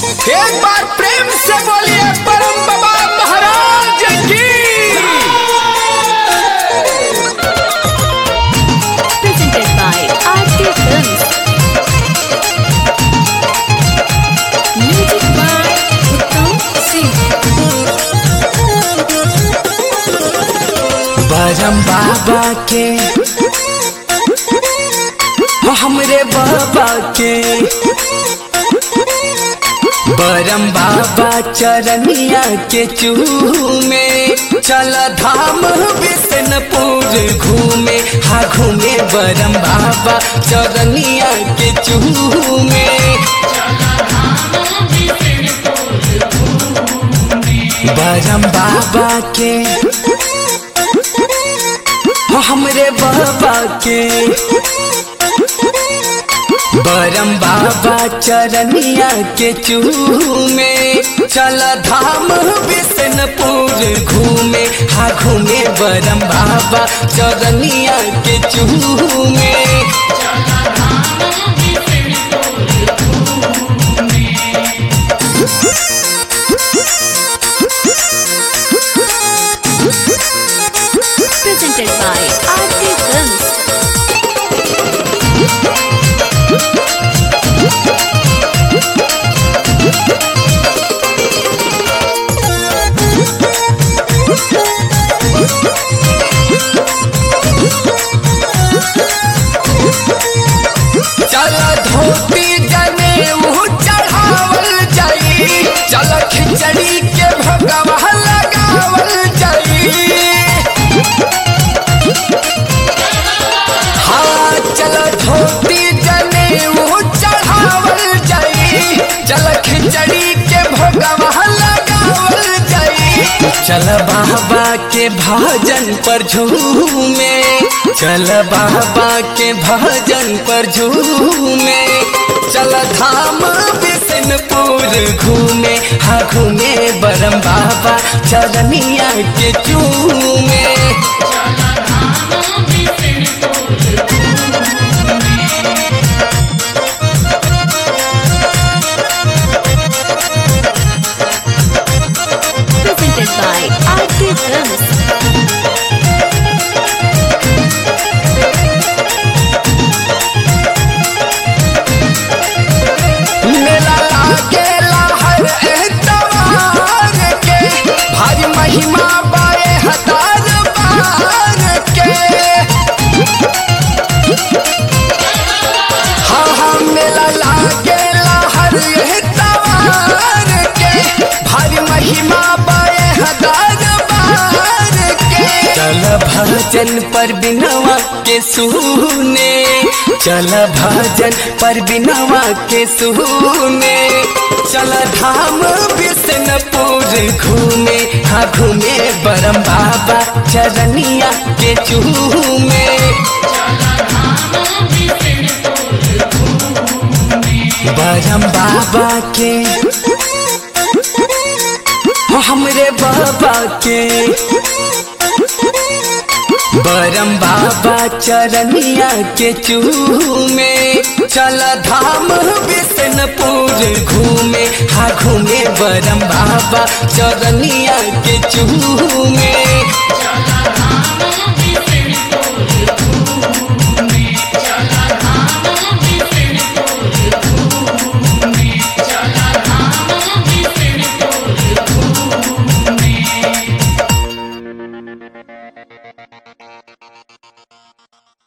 एक बार प्रेम से बोलिए परम बाबा महाराज की presented by RT Films. Music by Uttam Singh. बरम बाबा के हो हमरे बाबा के बरम बाबा चरनिया के चूमे चल धाम बिशनपुर घूमे हा घूमे बरम बाबा चरनिया के चूमे बरम बाबा के हो हमरे बाबा के बरम बाबा चरनिया के चूमे चल धाम बिशनपुर घूमे हा घूमे बरम बाबा चरनिया के चूमे Presented by RT Films. चल धोती जने ऊ चढ़ावल जाई चल खिचड़ी के भगवा लगावल जाई हाँ चल धोती जने ऊ चढ़ावल जाई चल खिचड़ी के भगवा लगावल जाई चल बाबा के भजन पर झूमे चल बाबा के भजन पर झूमे चल धाम बिशनपुर घूमे हा घूमे बरम बाबा चरनिया के चूमे Presented by RT Films. मेला लागेला हर एतवार के भारी महिमा बाए हजार बार के हाँ हाँ मेला लागेला हर एतवार के भारी महिमा बाए हजार बार के चल भजन पर बिनवा के सुने चल भजन पर बिनवा के सुने चल धाम बिशनपुर घूमे हाँ घूमे बरम बाबा चरनिया के चूमे बरम बाबा के हो हमरे बाबा के बरम बाबा चरनिया के चूमे चल धाम बिशनपुर घूमे हा घूमे बरम बाबा चरनिया के चूमे